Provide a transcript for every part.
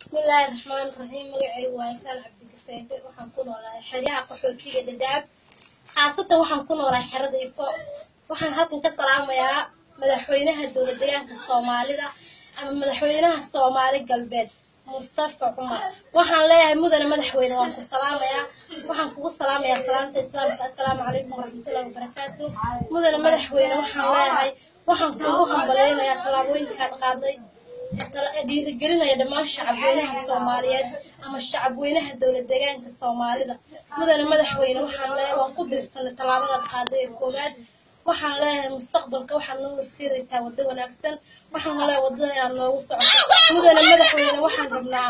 bismillaahi raxmaan raxiim magacaygu waa ikaan cabdigaseede waxaan ku noolahay xeryaha qaxootiga dhadhaab khaasatan waxaan ku noolahay xerada ifo waxaan halkan ka salaamayaa madaxweynaha dowlad deegaanka soomaalida ama madaxweynaha soomaali galbeed mustafa cumar waxaan leeyahay mudane madaxweyne waan ku salaamayaa waxaan kugu salaamayaa salaamta islaamka assalaamu calaykum waraxmatullahi wabarakaatu mudane madaxweyne waxaan leeyahay waxaan kugu hambaleynayaa tallaabooyinkaad qaaday dhiirigelinaya dhammaan shacabweynaha soomaaliyeed ama shacabweynaha dowlad deegaanka soomaalida mudane madaxweyne waxaan leeyahay waan ku dirsanay tallaabadaad qaaday ee koowaad waxaan leeyahay mustaqbalka waxaad noo horseedaysaa waddo wanaagsan waxaan leeyahay waddada inaad noogu socoto mudane madaxweyne waxaan rabnaa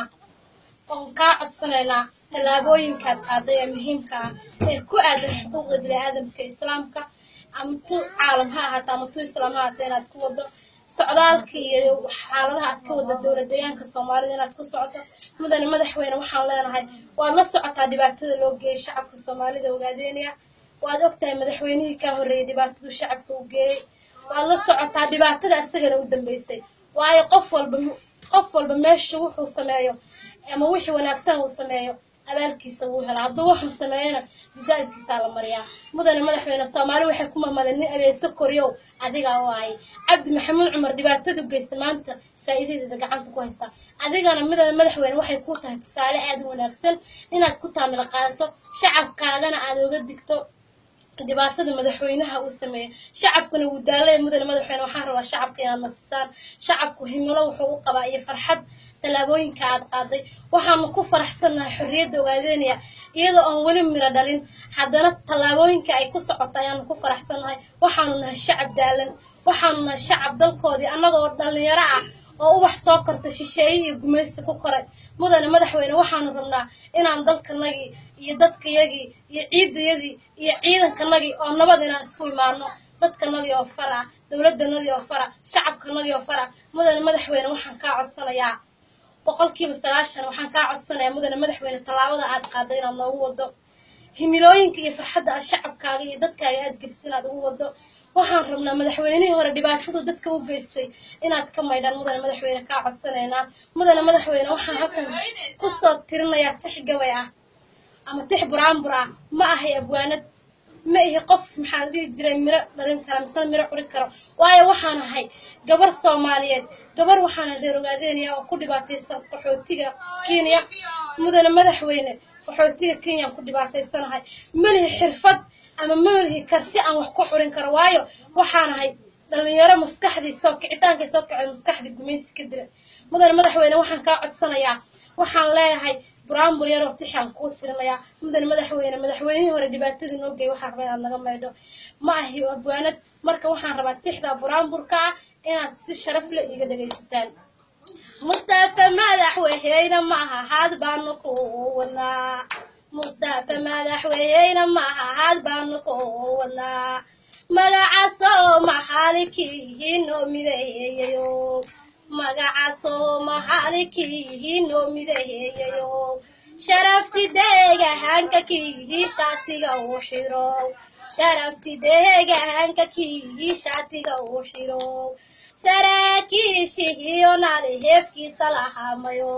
oon kaa codsanaynaa tallaabooyinkaad qaaday ee muhiimka ah ee ku aadan xuquuqda bini'aadamka islaamka ama tu caalam ha ahaato ama tu islaam ha ahaato inaad ku waddo socdaalka iyo xaaladaha aad ka wada dowlad deegaanka soomaalida inaad ku socoto mudane madaxweyne waxaan leenahay waad la socotaa dhibaatada loo geeyay shacabka soomaalida ogaadeynaya waad ogtahay madaxweynihii kaa horreeyay dhibaatadu shacabka u geeyey waad la socotaa dhibaatada isagana u dambeysay waayo qof walba qof walba meesha wuxuu sameeyo ama wixii wanaagsan uu sameeyo abaalkiisa wuu helaa hadduu waxuu sameeyana misaalkiisaa la mariyaa mudane madaxweyne soomaali waxay ku mamadeen nin abeeso koryow adigaa waayay cabdi maxamuud cumar dhibaatadu geysta maanta faa'iidadeeda gacanta ku haysta adigana midane madaxweyne waxay ku tahay tusaale aad u wanaagsan inaad ku taamila qaadato shacabkaagana aad oga digto dhibaatada madaxweynaha uu sameeyey shacabkuna wuu daalaya mudane madaxweyne waxaan rabaa shacabka inaad nasisaan shacabku himilo wuxuu u qabaa iyo farxad tallaabooyinka aad qaaday waxaanu ku faraxsannahay xorriyadda ogaadeynaya iyadoo aan weli miro dhalin haddana tallaabooyinka ay ku socoto ayaanu ku faraxsannahay waxaanu nahay shacab daalan waxaanu nahay shacab dalkoodii annagoo dhallinyaro ah oo ubax soo korta shisheeye iyo gumaysi ku koray mudane madaxweyne waxaanu rabnaa inaan dalkanagii iyo dadkayagii iyo ciidayadii iyo ciidankanagii oo nabad inaan isku imaano dadkanagii oo fara dowladdanadii oo fara shacabkanagii oo fara mudane madaxweyne waxaan kaa codsanayaa boqolkiiba sagaashan waxaan kaa codsanayaa mudane madaxweyne tallaabada aad qaaday inaad noogu wado himilooyinka iyo farxadda aad shacabkaaga iyo dadkaaga aad geliso inaad ugu wado waxaan rabnaa madaxweynihii hore dhibaatadu dadka u geystay inaad ka maydhaan mudane madaxweyne kaa codsanaynaa mudane madaxweyne waxaan halkan kusoo tirinayaa tix gabay ah ama tix buraanbur ah ma ahay abwaanad ma ihi qof maxaan dhihi jiray miro dhalin kara misena miro curi karo waayo waxaan ahay gabar soomaaliyeed gabar waxaana reer ogaadeynaya oo ku dhibaataysan qaxootiga kenya mudane madaxweyne qaxootiga kenyaan ku dhibaataysanahay malihi xirfad ama malihi karti aan wax ku curin karo waayo waxaan ahay dhalinyaro maskaxdii soo kicitaankay soo kacay maskaxdii gumaysi ka dira mudane madaxweyne waxaan kaa codsanayaa waxaan leeyahay buraanbur yaroo tixaan kuu tirinayaa mudane madaxweyne madaxweynihii hore dhibaatadii noo geey waxaan rabaa inaad naga maydho ma ahi abwaanad marka waxaan rabaa tixda buraanburka ah inaad si sharaf le iiga dhegaysataan mustafa madaxweyne maaha had baanu ku wadnaa mustafa madaxweyne maaha had baanu ku wadnaa magacaasoo maxaalikiihinoo midaheeyayo magacaasoo maxaalikiihinoo midaheeyayo sharafti deegahanka kiihi shaatiga u xiro sharafti deegahanka kiihi shaatiga u xiro saraakiishihiyonale hefkiisa lahamayo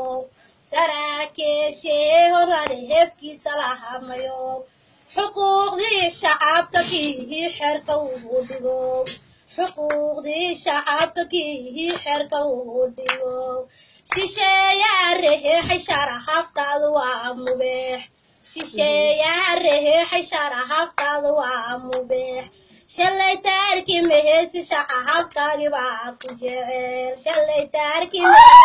saraakiishihonale hefkiisa lahamayo xuquuqdii shacabka kiihi xerka uu dhigo xuquuqdii shacabka kiihi xerka uu dhigo shisheeyaa reheexay sharahaftaadu waa mubeex shisheeyaa reheexay sharahaftaadu waa mubeex shalay taarki meheesi shacahabkaagi baa ku jecel shalay taarki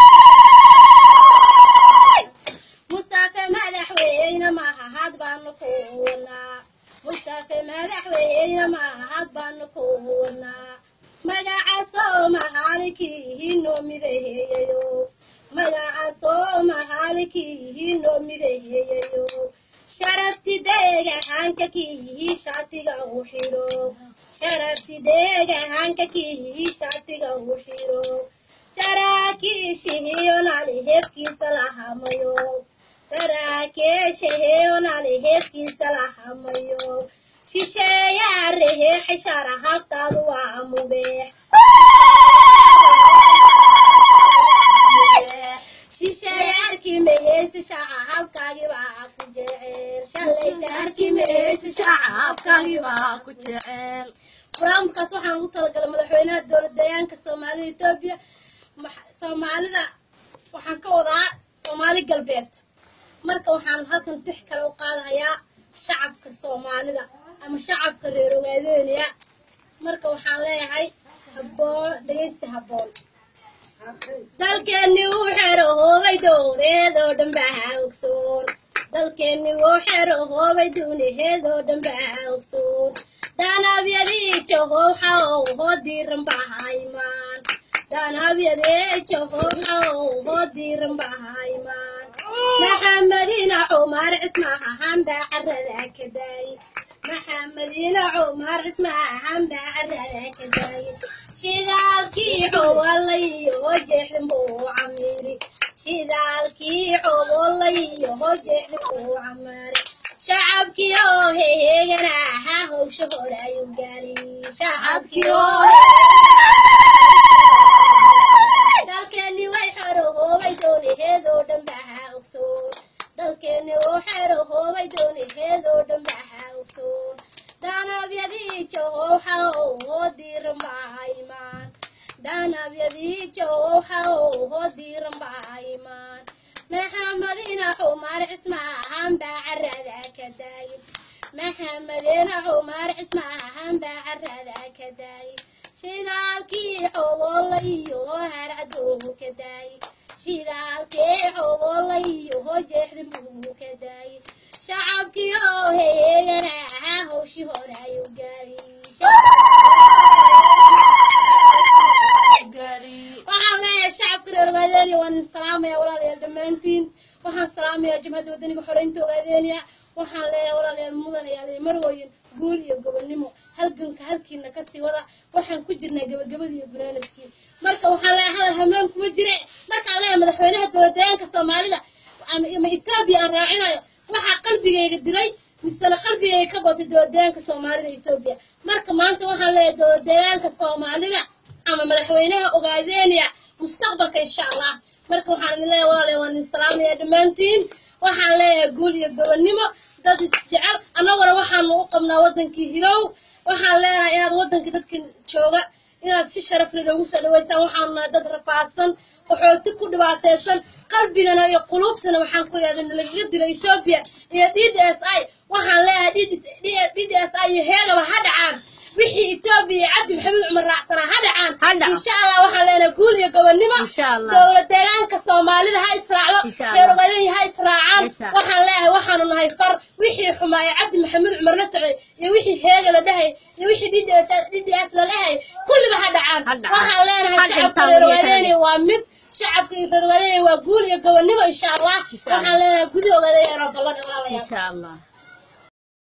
mustafa madaxweyne maaha had baanu ku wadnaa mustafa madaxweyne maaha had baanu ku wadnaa magacaasoo maxaalikiihinoo midaheeyayo magacaasoo maxaalikiihinoo midaheeyayo sharafti deegahanka kiihi shaatiga u xiro sharafti deegahanka kiihi shaatiga u xiro saraakiishihiyonali hefkiisa lahamayo saraakiishihiyonali hefkiisa lahamayo shisheeyaa reheexay sharahaftaadu waa mubeex shisheeyaar arki mayeysi shacabkaagiba ku jecel shalayta arki mayeysi shacabkaagiba ku jecel barnaamijkaas waxaan ugu talagalay madaxweynaha dowlad deegaanka soomaalida etoobiya soomaalida waxaan ka wadaa soomaali galbeed marka waxaan halkan tix kale u qaadahayaa shacabka soomaalida ama shacabka reer ogaadeeniya marka waxaan leeyahay haboon dhegeysi haboon dalkeenni wuu xero hoobay dowreedoo dhanbaha ogsoon dalkeenni wuu xero hoobay duunaheedoo dhanbaha ogsoon daanabyadii jahowxaw hoo diiran bahaymaan daanabyadii jahowxaw hoo diiran bahaymaan maxamedina cumar cismahahan baa carada ka daayay maxamedina cumar cismahahan baa carada ka daayay shidaalkii xowalayo jeexdin buu camiri shidaalkii xowalayo jeexdin buu camari shacabkii oo heheegana ahaa howsha hore ayuu gaari shacabkii oo dalkeeni way xero hoobay doonaheedoo dhanbaha ogsoon dalkeeni oo xero hoobay doonaheedoo dhanbaha ogsoon daanabyadii jahowxa hoo diiran bahaymaan daanabyadii jahowxa hoo diiran bahaymaan maxamedina cumar cismaahan baa carada ka daayay maxamedina cumar cismaahan baa carada ka daayay shidaalkii xobola iyo harcaduu ka daayay shidaalkii xobola iyo jeexdin buu ka daayay shacabkii oo heyeegana ahaa howshii hore ayuu gaaray waxaan leeyahay shacabka reer ogaadeeniya waan idin salaamaya walaalayaal dhammaantiin waxaan salaamayaa jabhadda wadaniga xoreynta ogaadeeniya waxaan leeyahay walaalayaal mudanayaal iyo marwooyin guul iyo gobonnimo halganka halkiina kasii wada waxaan ku jirnaa gabagabadii iyo gunaanadkii marka waxaan leeyahay hadal hamlaan kuma jire markaan leeyahay madaxweynaha dowladdeegaanka soomaalida ama etoobiya aan raacinayo waxaa qalbigayga dilay misena qalbigayga ka batay dowladdeegaanka soomaalida etoobiya marka maanta waxaan leeyahay dowladdeegaanka soomaalida ama madaxweynaha ogaadeeniya mustaqbalka insha allah marka waxaan idin leeyahay walaalayaal waan idin salaamaya dhammaantiin waxaan leeyahay guul iyo gobonnimo dad isjecel annaguna waxaanu u qabnaa wadankii hilow waxaan leenahay inaad wadankii dadka jooga inaad si sharaf leh noogu soo dhaweysaan waxaanu nahay dad rafaadsan qaxooti ku dhibaataysan qalbigana iyo quluubtana waxaan ku idhahda nalagaga dilo etoobiya iyo d d s i waxaan leeyahay d d s i iyo heegaba ha dhacaan wixii etoobiya iyo cabdi maxamed cumar raacsanaa ha dhacaan insha allah waxaan leenahay guul iyo gobonnimo dowlad deegaanka soomaalida ha israacdo reer ogaadenya ha israacaan waxaan leeyahay waxaanu nahay far wixii xumaaya cabdi maxamed cumar la socday iyo wixii heega la dhahay iyo wixii d d s la dhahay kulliba ha dhacaan waxaan leenahay shacabka reer ogaadenya waa mid shacabka reer ogaadenya waa guul iyo gobonnimo insha allah waxaan leenahay gudi ogaadenya robalada walaalayaal